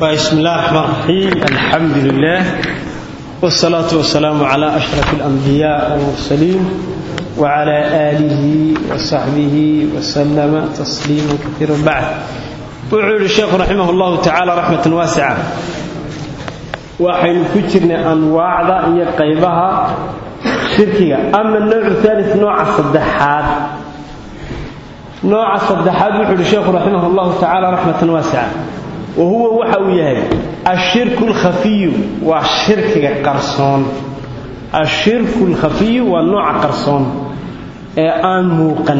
بسم الله الرحمن الرحيم الحمد لله والصلاة والسلام على أشرف الأنبياء والمرسلين وعلى آله وصحبه وسلم تسليما كثيرا بعد وعلى الشيخ رحمه الله تعالى رحمة واسعة وحين كترنا أنواع هي قيبها شركية أما النوع الثالث نوع الصدحات نوع الصدحات وعلى الشيخ رحمه الله تعالى رحمة واسعة وهو waxa uu yahay ashirku alkhafiy waa shirkiga qarsoon ashirku alkhafiy waa nooca qarsoon ee aan muuqan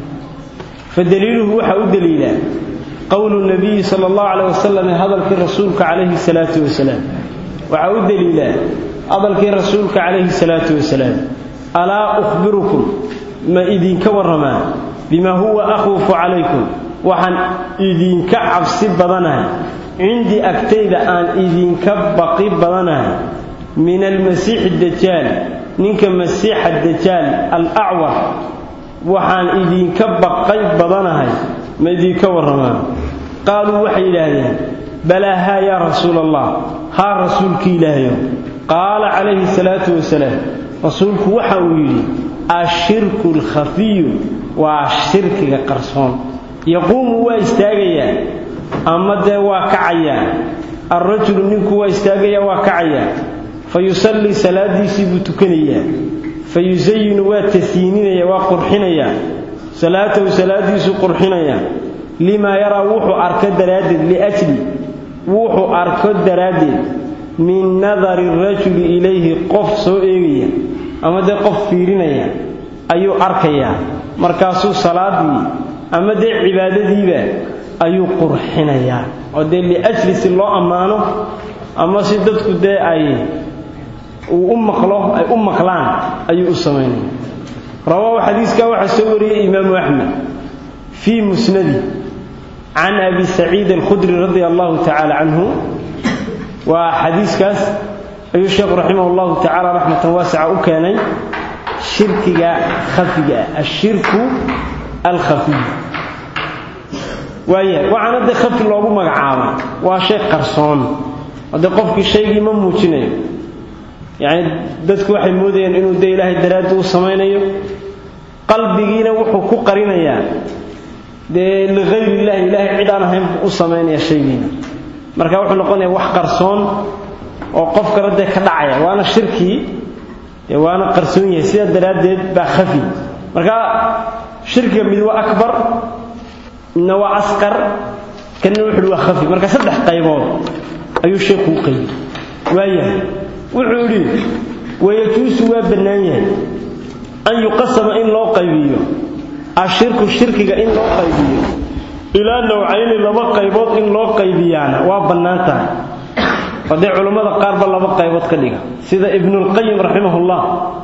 fadaliiluhu waxa u daliila qowlu nabiy sallallahu alayhi wasallam hadalkii rasuulka alayhi salatu wasalaam waxa u daliila hadalkii rasuulka alayhi salatu wasalaam ala ukhbirukum ma idinka waramaa bima huwa akhwafu alaykum waxaan idinka cabsi badanahay cindii agtayda aan idinka baqi badanahay min almasiixi dajaal ninka masiixa dajaal alacwar waxaan idinka baqay badanahay ma idinka warramaan qaaluu waxay yidhaahdeen balaa haa yaa rasuula allah haa rasuulki ilaahayo qaala calayhi salaatu wasalaam rasuulku waxa uu yidhi ashirku alkhafiyu waa shirkiga qarsoon yaquumu waa istaagayaa ama dee waa kacayaa alrajulu ninku waa istaagayaa waa kacayaa fa yusallii salaadiisii buu tukanayaa fa yusayinu waa tasiininaya waa qurxinayaa salaatahu salaadiisuu qurxinayaa limaa yaraa wuxuu arko daraaddeed liajli wuxuu arko daraaddeed min nadari rajuli ilayhi qof soo eegaya ama dee qof fiirinaya ayuu arkayaa markaasuu salaadii ama dee cibaadadiiba ayuu qurxinayaa oo dee liajli si loo ammaano ama si dadku dee ay uu u maqlo ay u maqlaan ayuu u samaynaya rawaahu xadiiskaa waxaa soo wariyey imaamu axmed fii musnadi can abi saciid alkhudri radia allahu tacaala canhu waa xadiiskaas ayuu sheekhu raximah allahu tacaala raxmatan waasica u keenay shirkiga khafiga ah ashirku alkhafiy waaya waxaana dee khafi loogu magacaabay waa shay qarsoon oo dee qofkii shaygii ma muujinayo yacni dadku waxay moodayaan inuu dee ilaahay daraaddi u samaynayo qalbigiina wuxuu ku qarinayaa dee ligayri illahi ilaahay cid aan ahayn buu u samaynaya shaygiina marka wuxuu noqonayaa wax qarsoon oo qof kale dee ka dhacaya waana shirkii waana qarsoon yahay sidaa daraaddeed baa khafi marka shirkiga mid waa akbar midna waa asqar kanna wuxuu waa khafi marka saddex qaybood ayuu sheekhu u qaybiyey waayahay wuxuu yidhi wayajuusu waa bannaan yahay an yuqasama in loo qaybiyo ashirku shirkiga in loo qaybiyo ilaa nawcayni laba qaybood in loo qaybiyaana waa bannaan tahay oo dee culammada qaarba laba qaybood ka dhiga sida ibnulqayim raximahullah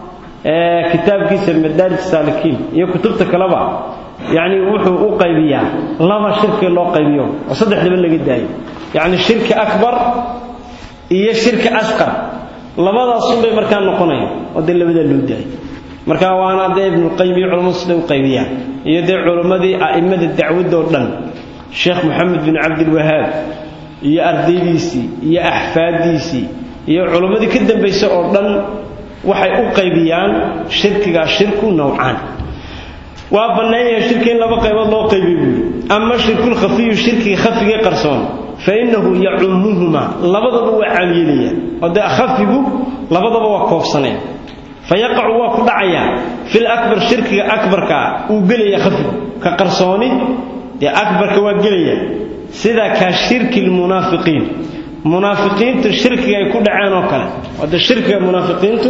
ee kitaabkiisa madaarij saalikiin iyo kutubta kaleba yacni wuxuu u qaybiyaa laba shirki loo qaybiyo oo saddexdaba laga daayo yacni shirki akbar iyo shirki asqar labadaasunbay markaa noqonaya oo dee labadaa loo daayo marka waana dee ibnulqayim iyo culammadu siday u qaybiyaan iyo dee culammadii a'immada dacwadoo dhan sheekh moxamed bin cabdilwahaab iyo ardaydiisii iyo axfaaddiisii iyo culammadii ka dambaysa oo dhan waxay u qaybiyaan shirkigaa shirku nowcaan waa bannaan yahay shirki in laba qaybood loo qaybiy buuri ama shirkulkhafiyu shirkiga khafigee qarsoon fa innahu yacummuhuma labadaba waa caamyeelaya oo dee khafigu labadaba waa koobsanaya fa yaqacu waa ku dhacayaa fil akbar shirkiga akbarkaa uu gelaya khafigu ka qarsooni dee akbarka waa gelaya sida ka shirki lmunaafiqiin munaafiqiintu shirkiga ay ku dhaceen oo kale wade shirkiga munaafiqiintu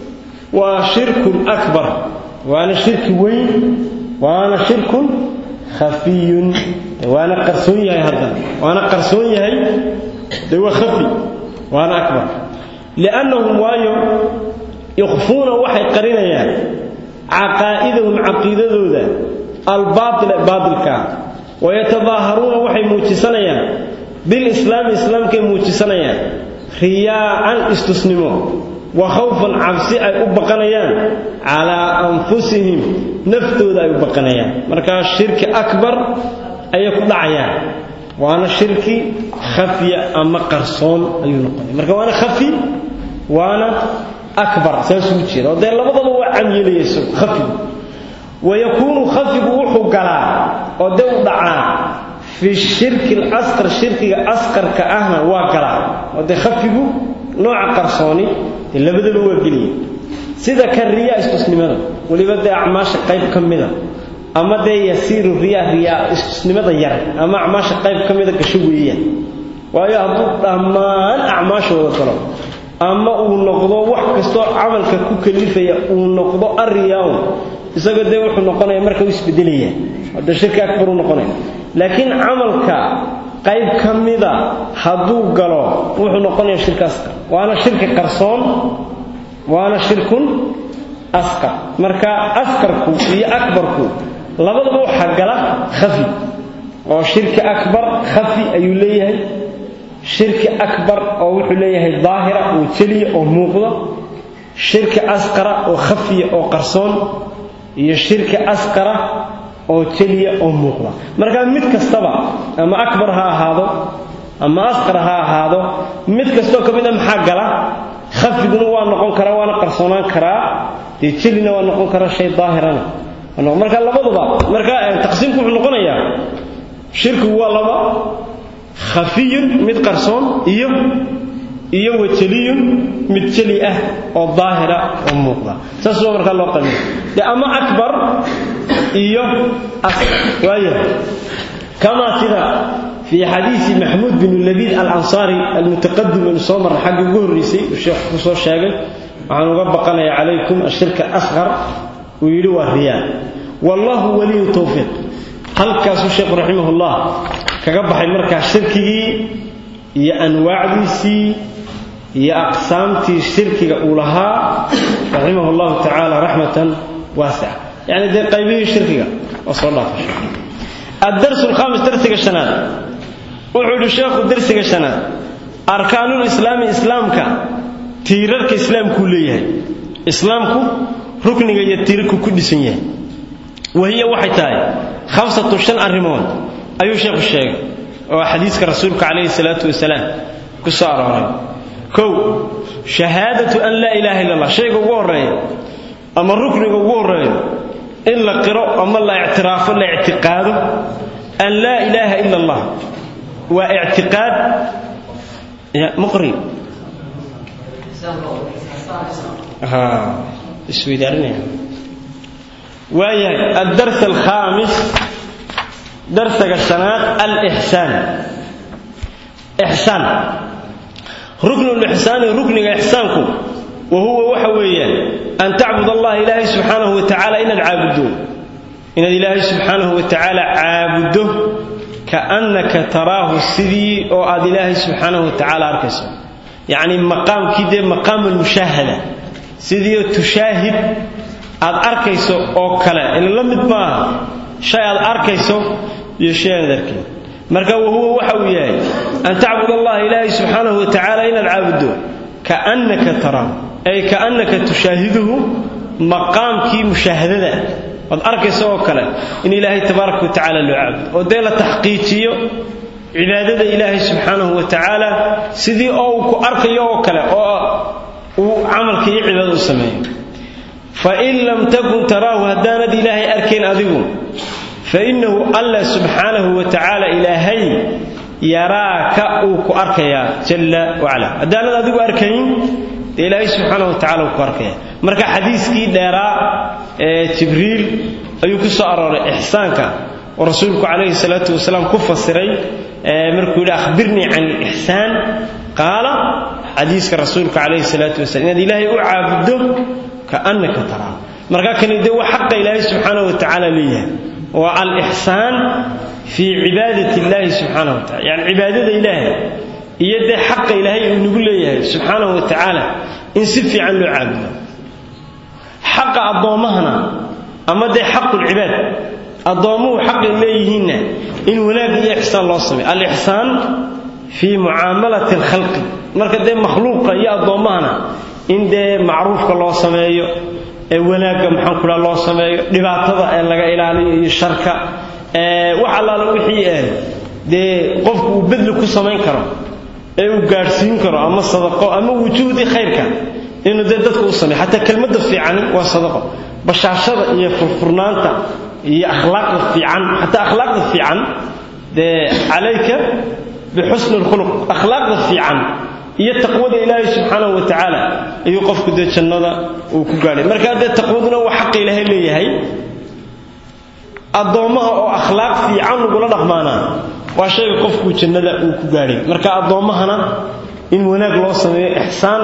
waa shirkun akbar waana shirki weyn waana shirkun khafiyun waana qarsoon yahay haddana waana qarsoon yahay dee waa khafi waana akbar liannahum waayo ikhfuuna waxay qarinayaan caqaa'idahum caqiidadooda albaaila baatilkaa wayatadaaharuuna waxay muujisanayaan bilislaami islaamkay muujisanayaan riyaa'an istusnimo wa khawfan cabsi ay u baqanayaan calaa anfusihim naftooda ay u baqanayaan markaa shirki akbar ayay ku dhacayaan waana shirki khafiya ama qarsoon ayuu noqonaya marka waana khafi waana akbar saasuu jeeda oo dee labadaba waa camyeelaya isagu khafigu wayakuunu khafigu wuxuu galaa oo dee u dhacaa fi shirki alasqar shirkiga asqarka ahna waa galaa oo dee khafigu nooca qarsooni dee labadaba waa geliya sida ka riyaa istusnimada weliba dee acmaasha qayb ka mida ama dee yasiiru riyaa riyaa istusnimada yar ama acmaasha qayb ka mida gasho weeyaan waayo hadduu dhammaan acmaashooda galo ama uu noqdo wax kastoo camalka ku kalifaya uu noqdo arriyaaun isaga dee wuxuu noqonaya marka u isbedelaya hadda shirki akbar u noqonaya laakiin camalka qayb ka mida hadduu galo wuxuu noqonaya shirki asqar waana shirki qarsoon waana shirkun asqar marka asqarku iyo akbarku labadaba waxaa gala khafi oo shirki akbar khafi ayuu leeyahay shirki akbar oo wuxuu leeyahay daahira oo jeliya oo muuqda shirki asqara oo khafiya oo qarsoon iyo shirki asqara oo jeliya oo muuqda marka mid kastaba ama akbar ha ahaado ama asqar ha ahaado mid kastoo ka mid a maxaa gala khafiguna waa noqon karaa waana qarsoonaan karaa dee jelina waa noqon karaa shay daahirana marka labaduba marka taqsiimku wuxuu noqonayaa shirkigu waa laba khafiyun mid qarsoon iyo iyo wajeliyun mid jeli ah oo daahira oo muuqda saas waa markaa loo qabiyo de ama akbar iyo waaya kama sida في حديث محمود بن اللبيد الأنصاري المتقدم من صومر حق قهريسي الشيخ خصوص شاقل وعن ربقنا عليكم الشركة أصغر ويلو الرياء والله ولي التوفيق هل كاسو الشيخ رحمه الله كقبح المركة الشركي يا أنواع ديسي يا أقسامتي الشركة أولها رحمه الله تعالى رحمة واسعة يعني دي قيبين الشركة وصلى الله عليه وسلم الدرس الخامس درس الشناد وحول الشيخ درس الشناد أركان الإسلام إسلامك تيرك إسلام كليه إسلامك ركن يتيرك كل سنة وهي وحيتاي خمسة شن أرمون أيو شيخ الشيخ وحديثك رسولك عليه الصلاة والسلام كسار كو شهادة أن لا إله إلا الله شيء قوة أما الركن قوة إن لا قراء أما لا اعتراف لا اعتقاد أن لا إله إلا الله واعتقاد يا مقري ها اسوي دارني ويا الدرس الخامس درس السنات الإحسان إحسان ركن الإحسان ركن إحسانكم وهو وحويا أن تعبد الله إلهي سبحانه وتعالى إن العابدون إن إلهي سبحانه وتعالى عابده كأنك تراه السدي أو أد إلهي سبحانه وتعالى أركسه يعني مقام كده مقام المشاهدة سدي تشاهد أد أركيسه أو كلا إن لم ما شيء أد أركيسه يشاهد ذلك مركا وهو وحويا أن تعبد الله إلهي سبحانه وتعالى إن العابدون كأنك تراه أي كأنك تشاهده مقام كي مشاهدة قد أركي سوى كلا إن إلهي تبارك وتعالى لعبد وديل تحقيقية عبادة إلهي سبحانه وتعالى سيدي أو كأركي يو كلا أو عمل كي عبادة السماء فإن لم تكن تراه هداند إلهي أركين أذيبون فإنه الله سبحانه وتعالى إلهي يراك أو كأركيا جل وعلا هداند أذيب أركين ilaahay subxaanahu watacaala uu ku arkaya marka xadiiskii dheeraa ee jibriil ayuu ku soo arooray ixsaanka oo rasuulku calayhi salaatu wasalaam ku fasiray markuu yidhi akhbirnii can ilixsaan qaala xadiiska rasuulka calayhi salaatu wasalam inaad ilaahay u caabuddo kaannaka taraa marka kani dee waa xaqa ilaahay subxaanahu watacaala leeyahay waa alixsaan fii cibaadati illaahi subxaanahu watacala yani cibaadada ilaahay iyo dee xaqa ilaahay uu nagu leeyahay subxaanahu wa tacaala in si fiican loo caabudo xaqa addoommahana ama dee xaqulcibaad addoommuhu xaqay leeyihiinna in wanaag iyo ixsaan loo sameeyo alixsaan fii mucaamalati alkhalqi marka dee makhluuqa iyo addoommahana in dee macruufka loo sameeyo ee wanaagga maxaan kudhaa loo sameeyo dhibaatada ee laga ilaaliyo iyo sharka wax allaala wixii dee qofku uu bedli ku samayn karo ee uu gaadhsiin karo ama sadaqo ama wujuudii khayrka inuu dee dadku u sameeyo xataa kelmadda fiicani waa sadaqo bashaashada iyo furfurnaanta iyo akhlaaqda fiican xataa akhlaaqda fiican dee calayka bixusni lkhuluq akhlaaqda fiican iyo taqwada ilaahay subxaanahu wa tacaala ayuu qofku dee jannada uu ku gaadhay markaa dee taqwaduna waa xaqa ilaahay leeyahay addoommaha oo akhlaaq fiican lagula dhaqmaanaa waa shayga qofkuu jannada uu ku gaadhay marka addoommahana in wanaag loo sameeyo ixsaan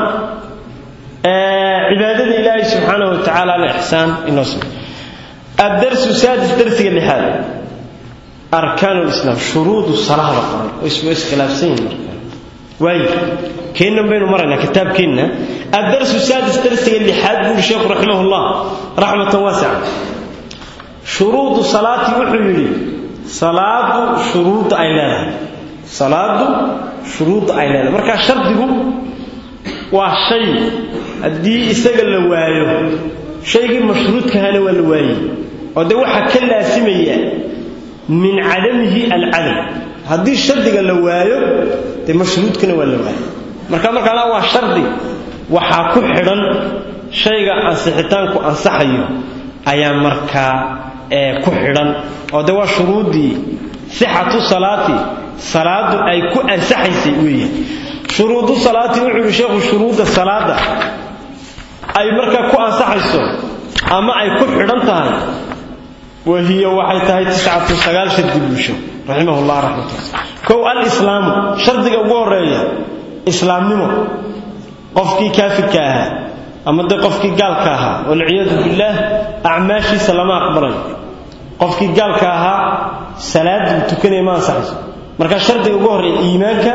cibaadada ilaahay subxaanahu wa tacaalana ixsaan in loo sameeyo addarsu saadis darsiga lixaad arkaan lislaam shuruudu salaada qoran oo iswa iskhilaafsan yihin marka waayo keennan baynu maraynaa kitaabkeenna addarsu saadis darsiga lixaad buuri sheekhu raximahullah raxmatan waasica shuruudu salaati wuxuu yidhi salaadu shuruudda ay leedahay salaadu shuruudda ay leedahay markaa shardigu waa shay haddii isaga la waayo shaygii mashruudkahana waa la waayey oo dee waxaa ka laasimaya min cadamihi alcadam haddii shardiga la waayo dee mashruudkana waa la waayo marka markaa waa shardi waxaa ku xidhan shayga ansixitaanku ansaxayo ayaa markaa ku xidhan oo de waa shuruuddii sixatu salaati salaadu ay ku ansaxaysay weeye shuruudu salaati wuxuu yidhi sheekhu shuruudda salaada ay markaa ku ansaxayso ama ay ku xidhan tahay wahiya waxay tahay tiscatu sagaal shardi bulsho raximahullah raxmatullah kow alislaamu shardiga ugu horeeya islaamnimo qofkii kaafirka ahaa ama dee qofkii gaalka ahaa walciyaadu billaah acmaashiisa lama aqbalayo qofkii gaalka ahaa salaaduu tukanaya ma ansaxayso marka shardiga ugu horreeya iimaanka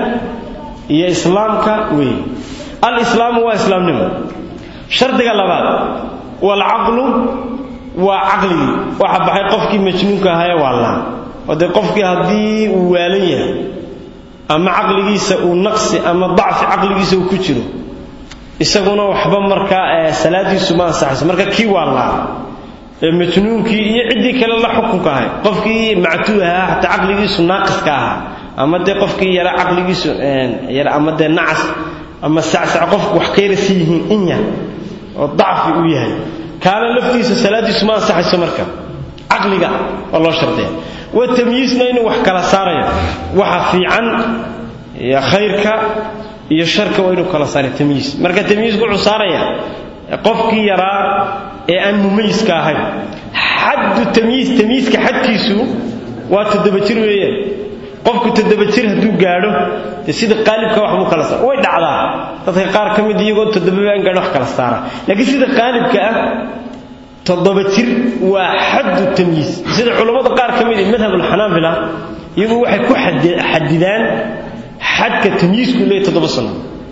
iyo islaamka weeye alislaamu waa islaamnimo shardiga labaad waalcaqlu waa caqligii waxa baxay qofkii majnuunka ahaa ee waallaan oo dee qofkii haddii uu waalan yahay ama caqligiisa uu naqsi ama dacfi caqligiisa uu ku jiro isaguna waxba markaa salaadiisu ma ansaxayso marka kii waallaa ee majnuunkii iyo ciddii kale la xukunka ahay qofkii mactuu ahaa xataa caqligiisu naaqiska ahaa ama dee qofkii yara caqligiisu yara ama dee nacas ama sacsac qofku wax ka yara sii yihiin in yar oo dacfi uu yahay kaana laftiisa salaadiisu ma ansaxayso marka caqliga waa loo shardiya wa tamyiisna inuu wax kala saarayo waxa fiican iyo khayrka iyo sharka waa inuu kala saarayo tamyiis marka tamyiisku wuxuu saaraya qofkii yaraa ee aan mumayiska ahayn xaddu tamyiis tamyiiska xadkiisu waa toddoba jir weeyaan qofku toddoba jir hadduu gaadho dee sida qaalibka wax buu kala saara way dhacdaa dadka qaar ka mid iyagoo toddobaba aan gaadho wax kala saara laakiin sida qaalibka ah toddoba jir waa xaddu tamyiis sida culammada qaar ka mid madhab alxanaabila iyagu waxay ku xadidaan xadka tamyiisku leeyahy toddoba sano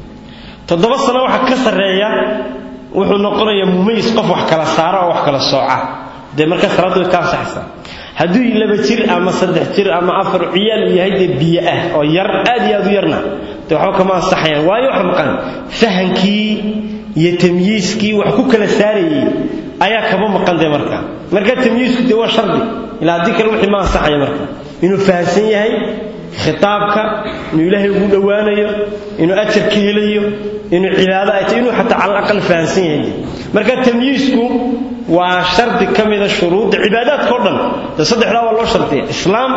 toddoba sano waxa ka sarreeya wuxuu noqonayaa mumayis qof wax kala saara oo wax kala sooca dee markaa salaaddu way ka ansaxaysaa hadduu laba jir ama saddex jir ama afar ciyaal uu yahay dee biyo ah oo yar aad iyo aad u yarna dee waxba kama ansaxayaan waayo waxa maqan fahankii iyo tamyiiskii wax ku kala saarayey ayaa kaba maqan dee marka marka tamyiisku dee waa shardi ilaa haddii kale wixii ma ansaxaya marka inuu fahamsan yahay khitaabka inuu ilaahay ugu dhowaanayo inuu ajar ka helayo inuu cibaado ay tahay inuu xataa cala aqal fahamsan yahay marka tamyiisku waa shardi ka mida shuruudda cibaadaadka o dhan dee saddexdaa waa loo shardiya islaam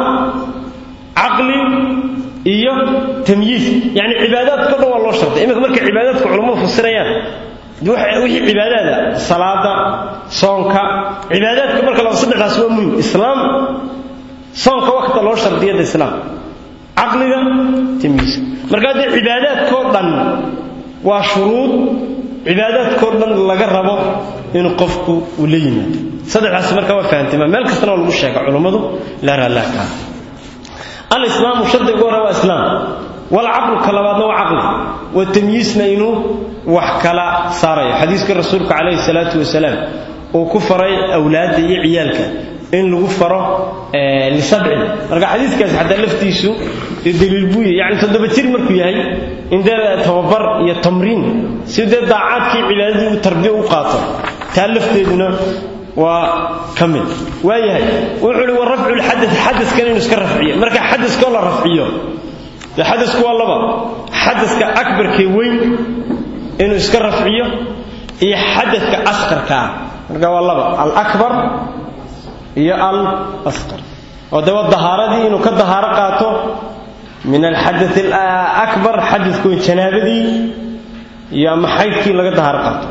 caqli iyo tamyiis yacni cibaadaadka o dhan waa loo shardiya iminka markay cibaadaadka culammadu fasirayaan wixii cibaadaada salaada soonka cibaadaadka marka laba saddexdaas waa muhim islaam soonka wakta loo shardiyada islaam caqliga tamyiiska marka dee cibaadaadkao dhan waa shuruud cibaadaadkao dhan laga rabo inuu qofku uu la yimaado saddexdaas marka waa fahantima meel kastana waa lagu sheega culummadu laa raallaakaa alislaamu shardiga ugu hore waa islaam walcaqlu ka labaadna waa caqli watamyiisna inuu wax kala saarayo xadiiskii rasuulka calayhi salaatu wasalaam uu ku faray awlaadda iyo ciyaalka in lagu faro lisabcin marka xadiiskaas xataa laftiisu daliil buu yahay yani toddoba jir markuu yahay in dee tababar iyo tamriin si dee daacaadkii cibaadadii uu tarbiya u qaato taa lafteeduna waa ka mid waayahay wuxuu uhi wa rafcu lxadad xadaskan inuu iska rafciyo marka xadaskoo la rafciyo dee xadasku waa laba xadaska akbarkee weyn inuu iska rafciyo iyo xadadka asqarkaa marka waa laba alakbar iyo al asqar oo dee waa dahaaradii inuu ka dahaaro qaato min alxadath alakbar xadadku weyn janaabadii iyo ama xaydkii laga dahaaro qaato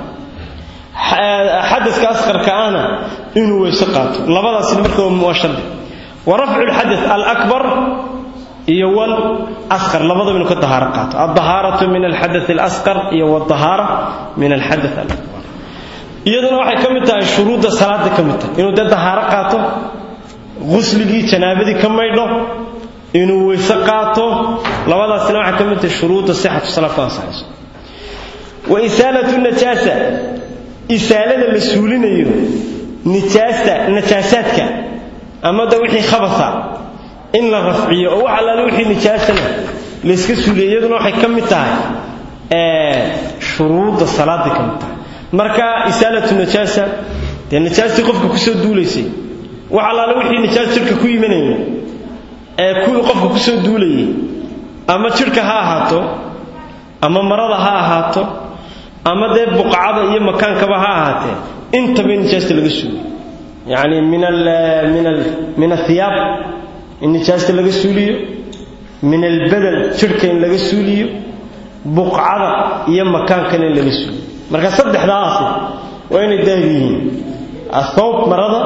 xadaska asqarka ahna inuu weyse qaato labadaasna marka waa shardi wa rafcu lxadath alakbar iyo wal asqar labadaba inuu ka dahaaro qaato aldahaaratu min alxadath alasqar iyo wadahaara min alxadath alakbar iyaduna waxay ka mid tahay shuruudda salaada ka mid tahay inuu dee dahaaro qaato qusligii janaabadii ka maydho inuu weyse qaato labadaasna waxay ka mid tahay shuruudda sixatu salaa ku ansaxayso wa isaalatu najaasa isaalada la suulinayo nijaasta najaasaadka ama da wixii khabasa in la rafciyo oo wax allaale wixii nijaasana layska suuliyo iyaduna waxay ka mid tahay shuruudda salaaday ka mid tahay marka isaalatu najaasa dee najaastii qofka kusoo duulaysay wax allaale wixii nijaas jidhka ku imanaya ee kuwii qofka kusoo duulayay ama jidhka ha ahaato ama marada ha ahaato ama dee buqacada iyo makaankaba ha ahaatee intaba in nijaasta laga suuliyo yacni min min min athiyaab in nijaasta laga suuliyo min albadan jidhka in laga suuliyo buqcada iyo makaankana in laga suuliyo marka saddexdaasi waa inay daahir yihiin athawb marada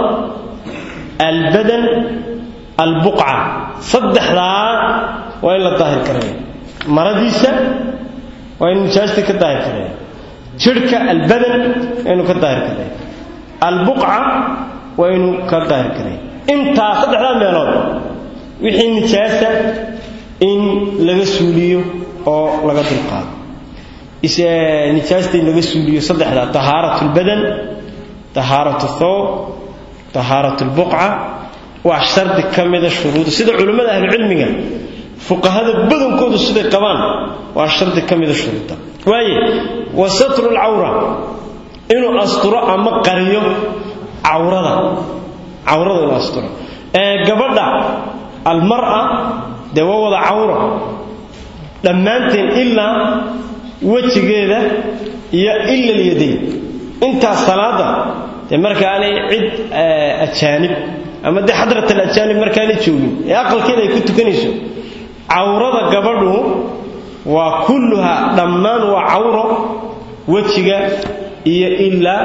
albadan albuqca saddexdaa waa in la daahir karaya maradiisa waa in nijaastii ka daahir karaya jidhka albadan waa inuu ka daahir karaya albuqca waa inuu ka daahir karaya intaa saddexdaa meelood wixii nijaasa in laga suuliyo oo laga dulqaado nijaasta in laga suuliyo saddexdaa tahaarat lbadan tahaarat thawb tahaarat lbuqca waa shardi ka mida shuruuda sida culimmada ahlucilmiga fuqahada badankoodu siday qabaan waa shardi ka mida shuruuda waaye wa satru lcawra inuu asturo ama qariyo cawrada cawrada inuu asturo gabadha almara dee waa wada cawro dhammaanteen ilaa wejigeeda iyo ila lyadayn intaas salaada dee markaanay cid ajaanib ama dee xadrat alajaanib markaanay joogin ee aqalkeeda ay ku tukanayso cawrada gabadhu waa kulluha dhammaan waa cawro wejiga iyo ilaa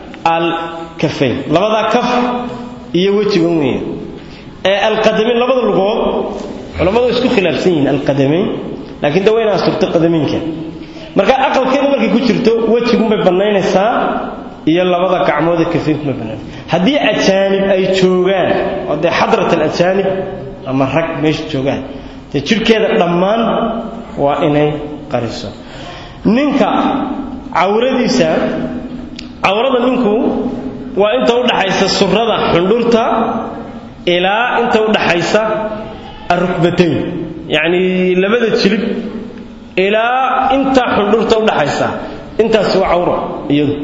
alkafayn labadaa kaf iyo wejiga weya ee alqadamayn labada lugood culammadu isku khilaafsan yihiin alqadamayn laakiin de wayna asturto qadamaynka marka aqalkeeda markay ku jirto wejigunbay bannaynaysaa iyo labada gacmood ee kafaynkunbay bannaynaysaa haddii ajaanib ay joogaan oo dee xadrat alajaanib ama rag meesha joogaan dee jidhkeeda dhammaan waa inay qariso ninka cawradiisa cawrada ninku waa inta udhaxaysa surada xundhurta ilaa inta udhaxaysa arukbatayn yacnii labada jilib ilaa intaa xundhurta udhaxaysa intaasi waa cawro iyadu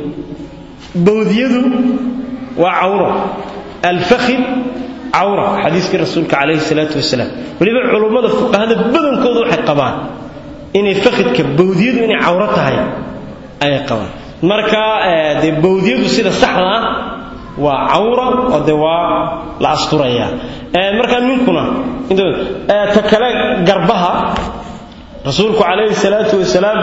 bawdyadu waa cawro alfakhid cawra xadiiskii rasuulka calayhi salaatu wasalaam weliba culummada fuqahada badankooda waxay qabaan inay fakhidka bawdyadu inay cawro tahay ayay qabaan marka dee bawdyadu sida saxda ah waa cawra oo de waa la asturaya markaa ninkuna ta kale garbaha rasuulku calayhi salaatu wasalaam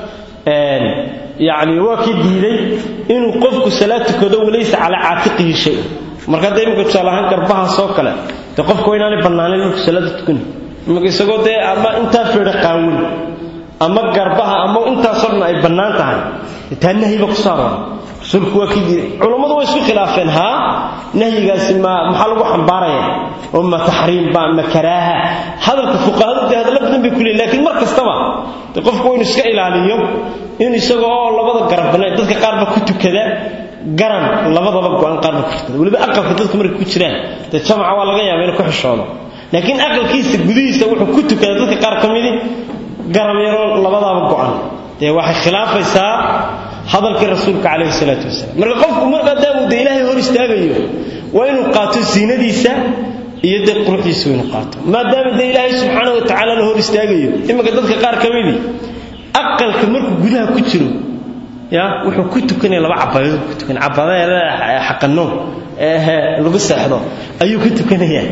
yani waa kii diiday inuu qofku salaad tukado walaysa calaa caatiqihi shay marka hadda imika tusaale ahaan garbahaasoo kale dee qofka waa inaanay bannaanayn marku salaada tukani imika isagoo dee ama intaa feedha qaawin ama garbaha ama intaasoo dhan ay bannaan tahay taa nahyiba ku saaroon rasuulku waa kii diiday culammadu way isku khilaafeen haa nahyigaasi ma maxaa lagu xambaaraya oo ma taxriim ba ma karaaha hadalka fuqahadu dee hadalla badan bay ku leeyihin laakiin mar kastaba dee qofku waa inu iska ilaaliyo in isaga oo labada garab bannaan dadka qaarba ku tukada garan labadaba go-an qaarba ku tukada weliba aqalka dadku markay ku jiraan dee jamaca waa laga yaaba inuu ku xishoodo laakiin aqalkiisa gudihiisa wuxuu ku tukada dadka qaar ka midi garab yaroo labadaaba go-an dee waxay khilaafaysaa hadalkii rasuulka calayhi salaatu wasalaam marka qofku markaa daamuu de ilaahay hor istaagayo waa inuu qaato siinadiisa iyo dee quruxdiisa inuu qaato maadaama dee ilaahay subxaana wa tacaala la hor istaagayo iminka dadka qaar ka midii aqalka markuu gudaha ku jiro ya wuxuu ku tukanaya laba cabayadood ku tukanaya cabadada xaqanoon ee lagu seexdo ayuu ku tukanayaa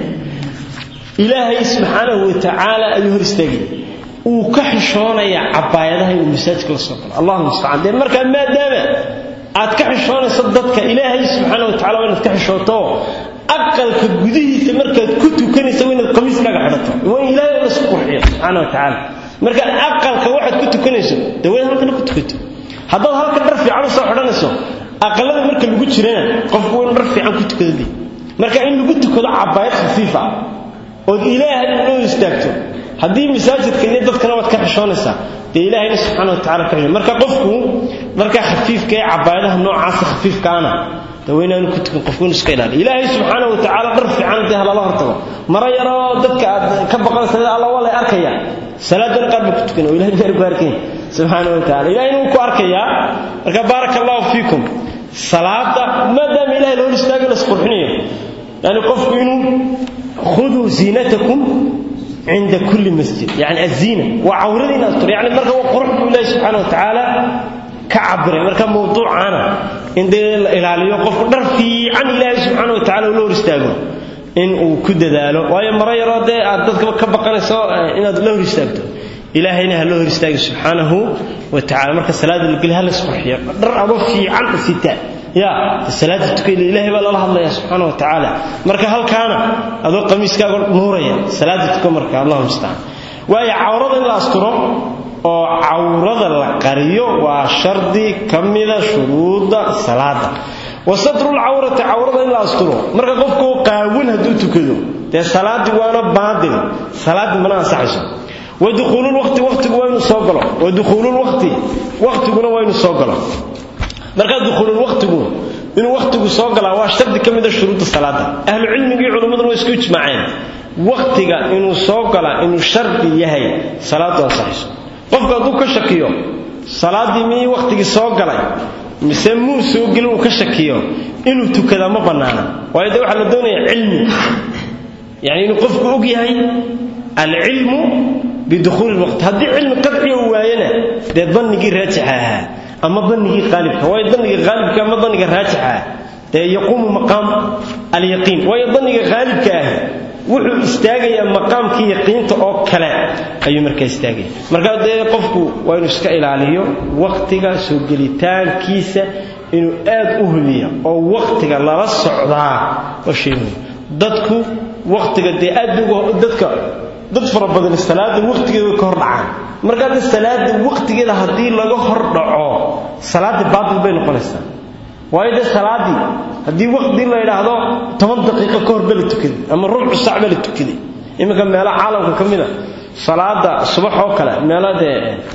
ilaahay subxaanahu wa tacaala ayuu hor istaagaya uu ka xishoonayaa cabaayadaha inuu masaajidka la soo galo allahu mustacaan dee markaa maadaama aad ka xishoonayso dadka ilaahay subxaana wa tacala waa inaad ka xishooto aqalka gudihiisa markaad ku tukanaysa waa inaad qamiiskaaga xidhato waa in ilaahay la isku qurxiyo subxaana wa tacaala marka aqalka waxaad ku tukanayso dee waa in halkana ku tukato haddaad halka dhar fiican u soo xidhanayso aqalada marka lagu jirana qofku waa in dhar fiican ku tukado dee marka in lagu tukado cabaayad khafiifa ood ilaahay loo istaagto haddii masaajidka iyo dadkana waad ka xishoonaysaa dee ilaahayna subxaana wa tacala ka xisho marka qofku markaa khafiifka ee cabaayadaha noocaasa khafiifkaana dee waa inaanu ku tukan qofku inu iska ilaaliyo ilaahay subxaana wa tacaala dhar fiican dee halala hortago mara yaroo dadka aad ka baqanaysa alla waa lay arkaya salaadana qaar baa ku tukan oo ilahay meer ku arkaya subxaana wa tacala ilahayna wuu ku arkayaa marka baaraka allahu fiikum salaada maadaama ilahay la hor istaago la isqurxinayo yani qofku inuu khuduu ziinatakum cinda kulli masjid yani aziina waa cawradiina astur yani marka waa qurux buu ilahi subxaana wa tacaala ka cabiray marka mawduucaana in dee la ilaaliyo qofku dhar fiican ilaahay subxaana wa tacala ula hor istaago in uu ku dadaalo waayo maro yaroo dee aad dadkaba ka baqanayso inaad la hor istaagto ilaahayna ha loo hor istaagi subxaanahu wa tacala marka salaada la geli ha la isqurxiyo dhar adoo fiican sita ya salaada tukayda ilaahay baa lala hadlaya subxaana wa tacaala marka halkaana adoo qamiiskaaga nuuraya salaada tuka marka allahu mustacaan waayo cawrada in la asturo oo cawrada la qariyo waa shardi ka mida shuruudda salaada wa satrulcawrati cawrada in la asturo marka qofku qaawin hadduu tukado dee salaadii waana baadil salaadii mana ansaxayso waduhuululwaqti waqtigu waa inuu soo galo waduhuululwaqti waqtiguna waa inuu soo galo markaa duhuululwaqtigu inuu waqtigu soo galaa waa shardi ka mida shuruudda salaada ahlu cilmigii culimmaduna waa isku ijmaaceen waqtiga inuu soo galaa inuu shardi yahay salaadu ansaxayso qofku hadduu ka shakiyo salaaddii miyii waqtigii soo galay mise muu soo gelin uu ka shakiyo inuu tukadaa ma bannaana waayo dee waxaa la doonaya cilmi yani inuu qofku og yahay alcilmu biduhuuli lwaqti haddii cilmi qadciya uu waayana dee dannigii raajixa ahaa ama dannigii qaalibka waayo danniga qaalibka ama danniga raajixa ah dee yaquumu maqaam alyaqiin waayo danniga qaalibka ah wuxuu istaagayaa maqaamkii yaqiinta oo kale ayuu markaa istaagaya markaa dee qofku waa inuu iska ilaaliyo waqtiga soo gelitaankiisa inuu aad u hubiya oo waqtiga lala socdaa waa shay muhim dadku waqtiga dee aad dadka dad fara badan salaada waqtigeeda way ka hor dhacaan markaa de salaada waqtigeeda haddii laga hor dhaco salaadii baatil bay noqonaysaa waayo dee salaadii haddii waqti la yidhaahdo toban daqiiqo ka hor ba la tukaday ama rubcu sac ba la tukaday iminka meelo caalamka ka mid a salaada subax oo kale meelo dee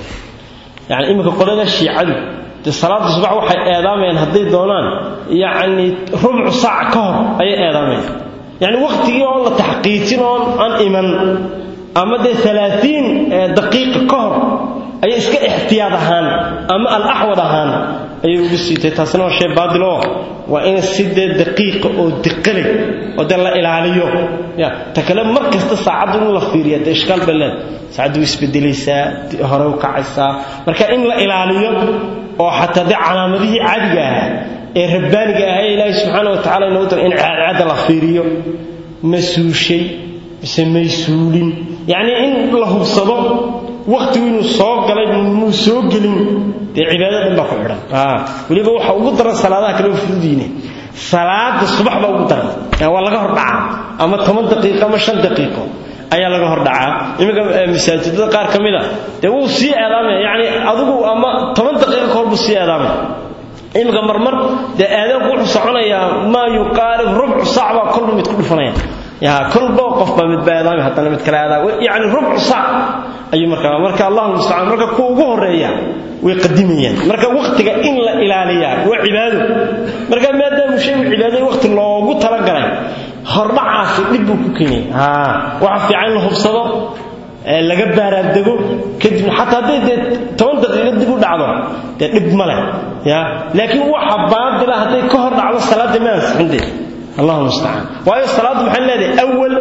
yani iminka qolada shiicadu dee salaada subax waxay eedaamayaan hadday doonaan yacni rubcu saac ka hor ayay eedaamayaan yani waqtigii oon la taxqiijin oon aan iman ama dee alaaiin daqiiqa ka hor ayay iska ixtiyaad ahaan ama alaxwad ahaan ayay ugu siitay taasina waa shay baadiloo waa in si dee daqiiqa oo diqalay oo dee la ilaaliyo ya ta kale mar kasta saacaddu in la fiiriya dee ishkaal bay leed saacaddu way isbedelaysaa hore u kacaysaa marka in la ilaaliyo oo xataa dee calaamadihii caadiga ahaa ee rabbaaniga ahaa ee ilaahay subxaana wa tacala inoogu tala in caadcaada la fiiriyo ma suushay mise may suulin yacnii in la hubsado waqtigu inuu soo galay muu soo gelin dee cibaadada dhan baa ku xidhan weliba waxa ugu daran salaadaha kale oo fududiine salaada subax baa ugu daran waa laga hor dhacaa ama toban daqiiqo ama shan daqiiqo ayaa laga hor dhacaa iminka masaajidada qaar ka mid a dee wuu sii eedaamaya yacni adigu ama toban daqiiqo ka hor buu sii eedaamaya iminka marmar dee aadaanku wuxuu soconayaa maa yuqaalib rubcu saac baa kolba mid ku dhufanaya ya kolba qof baa mid baa eedaamay haddana mid kale eedaam yacni rubcu saac ayuu markaa marka allahu mustacaan marka kuwa ugu horeeya way qadimayaan marka waqtiga in la ilaaliyaa waa cibaado marka maadaama shay cibaado waqti loogu talagalay hordhacaasi dhib buu ku keenaya waxa fiican in la hubsado laga baaraadego kadibna xataa hadday dee toban daqiiqo dib u dhacdo dee dhib ma leh ya laakiin waxa baadila hadday ka hor dhacdo salaadda ma ansixin dee allahu mustacaan waayo salaaddu maxay leedahay awal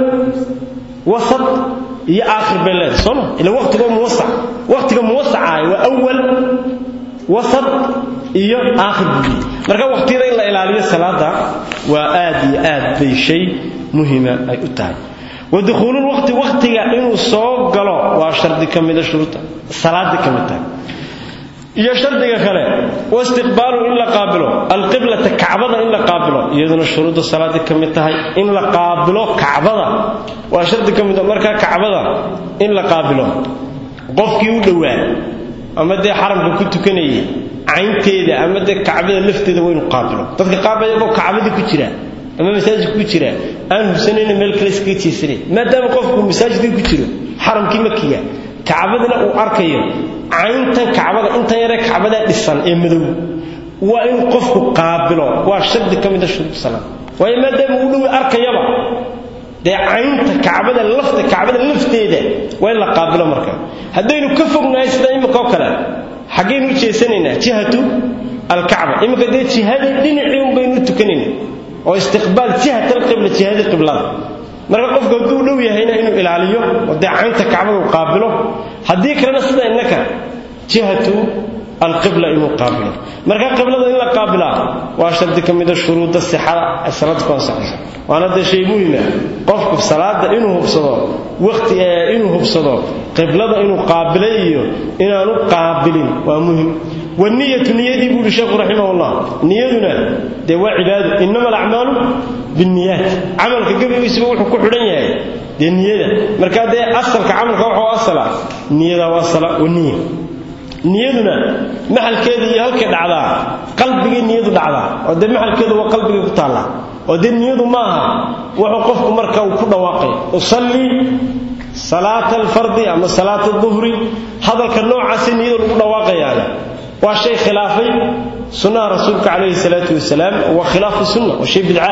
wasat iyo aakhir bay leedahay soo ma ila waqtiga muwasac waqtiga muwasaca waa awal wasat iyo aakhir buyi marka waqtiyada in la ilaaliyo salaada waa aad iyo aad bay shay muhima ay u tahay ودخول الوقت وقتها انه سو غلو وا شرط كميده شروط صلاه كميده iyo shardiga kale waa istiqbaalu in la qaabilo alqiblata kacbada in la qaabilo iyaduna shuruudda salaada ka mid tahay in la qaabilo kacbada waa shardi ka mid marka kacbada in la qaabilo qofkii u dhowaa ama dee xaramka ku tukanayay caynteeda ama dee kacbada lafteeda waa inuu qaabilo dadka qaabaya oo kacbada ku jira ama masaajid ku jira aan hubsanayna meel kale iskaga jeesanay maadaama qofku masaajidka ku jiro xaramkii makiga kacbadana uu arkayo cayntan kacbada intan yare kacbada dhisan ee madow waa in qofku qaabilo waa shardi ka mid ah shuruud salaad waayo maadaama uu dhow arkayaba dee caynta kacbada lafta kacbada lafteeda waa in la qaabilo marka haddaynu ka fognahay sida imika oo kale xaggaynu u jeesanaynaa jihatu alkacba imika dee jihadii dhinacii un baynu u tukanaynaa oo istiqbaal jihat alqibla jihadii qiblada marka qofku hadduu dhow yahayna inuu ilaaliyo oo dee caynta kacbada uu qaabilo haddii kalena sida innaka jihatu alqibla inuu qaabilo marka qiblada in la qaabilaa waa shardi ka mida shuruudda sixada ay salaada ku ansaxayso waana dee shay muhima qofku salaada inuu hubsado waqti inuu hubsado qiblada inuu qaabilay iyo inaanu qaabilin waa muhim والنية نيتي بيقول الشيخ رحمه الله نيتنا ده وعباده إنما الأعمال بالنيات عملك قبل يسبب وحو كحرن yahay de niyada marka de asalka amalka wuxuu asala niyada waa sala oo niyo niyaduna maxalkeeda iyo halka dhacdaa qalbiga niyadu dhacdaa oo de maxalkeedu waa qalbiga ku taala oo de niyadu ma aha wuxuu qofku marka uu ku dhawaaqay usalli salaata alfardi ama salaata dhuhri hadalka noocaas niyada lagu dhawaaqayaa waa shay khilaafay sunnaha rasuulka calayhi salaatu wasalaam waa khilaafu sunna waa shay bidca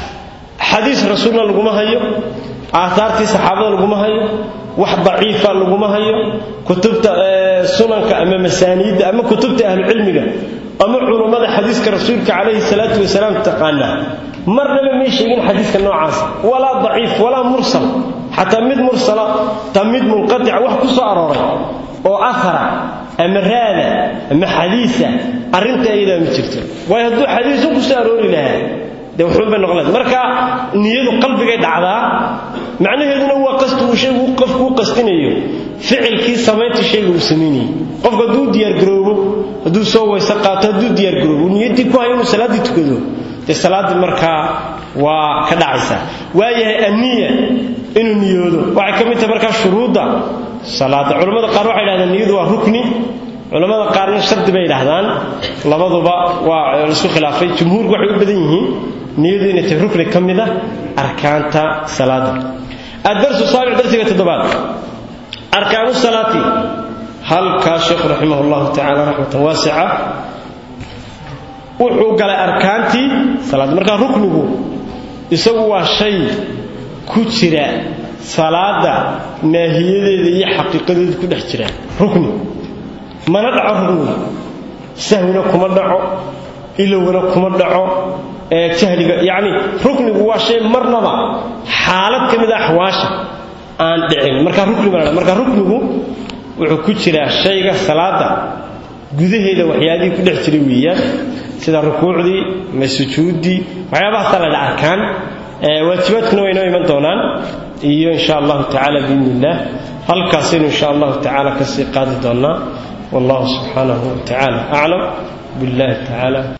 xadiis rasuulna laguma hayo aataartii saxaabada laguma hayo wax daciifa laguma hayo kutubta sunanka ama masaaniidda ama kutubta ahlucilmiga ama culummada xadiiska rasuulka calayhi salaatu wasalaam taqaana marnaba may sheegin xadiiska noocaas walaa daciif walaa mursal xataa mid mursala ta mid munqatica wax ku soo arooray oo ahara ama raada ama xadiisa arrinta ayadaa ma jirto waayo hadduu xadiisu ku soo aroori lahaa dee wuxuun bay noqon lahayd marka niyadu qalbigay dhacdaa macnaheeduna waa qasti uu shaygu qofku u qastinayo ficilkii samaynta shayga uu samaynayay qofku hadduu diyaargaroobo hadduu soo weyse qaato hadduu diyaargaroobo niyaddii ku hayo inuu salaaddii tukado dee salaaddii markaa waa ka dhacaysaa waayahay anniya inuu niyoodo waxay ka mid tahay markaa shuruudda salaada culimmada qaar waxay yidhahdaan niyadu waa rukni culimmada qaarna shardi bay yidhaahdaan labaduba waa laisku khilaafay jumhuurku waxay u badan yihiin niyadu inay tahay rukni ka mid ah arkaanta salaada الدرس السابع درس تدبات أركان الصلاة هل كاشيخ رحمه الله تعالى رحمة واسعة wuxuu galay arkaantii salaad marka ruknigu isagu waa shay ku jira salaada maahiyadeeda iyo xaqiiqadeeda ku dhex jira rukni mana dhaco ruknigu sahwina kuma dhaco ilowna kuma dhaco ee jahliga yacni ruknigu waa shay marnaba xaalad ka mid a axwaasha aan dhicin marka rukni baa marka ruknigu wuxuu ku jiraa shayga salaada gudaheeda waxyaabihii ku dhex jiray weeyaan sida rukuucdii ama sujuuddii waxyaabahaasa la dha arkaan waajibaadkuna way inoo iman doonaan iyo insha allahu tacaala biidni illaah halkaasaynu insha allahu tacaala kasii qaadi doonnaa wallahu subxaanahu wa tacaala aclam billahi tacaala